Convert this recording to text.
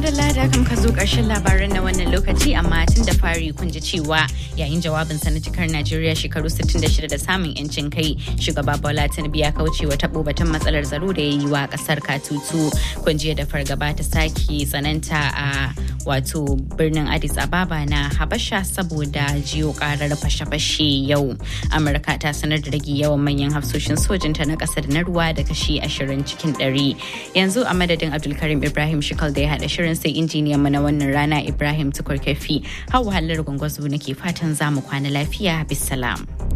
madalla da kam ka zo ƙarshen labaran na wannan lokaci amma tun da fari kun ji cewa yayin jawabin sa na cikar Najeriya shekaru 66 da samun yancin kai shugaba Bola Tinubu ya kauce wa tabo batun matsalar tsaro da ya yi wa kasar Katutu kun ji da fargaba ta sake tsananta a wato birnin Addis Ababa na Habasha saboda jiyo karar fashe-fashe yau. Amurka ta sanar da rage yawan manyan hafsoshin sojinta na kasar na ruwa da kashi 20 cikin 100. Yanzu a madadin Abdulkarim Ibrahim Shikal da ya haɗa shirin sai injiniyan mu na wannan rana Ibrahim Tukur Kafi. Hau halar gwangwazo nake fatan za mu kwana lafiya bisalam.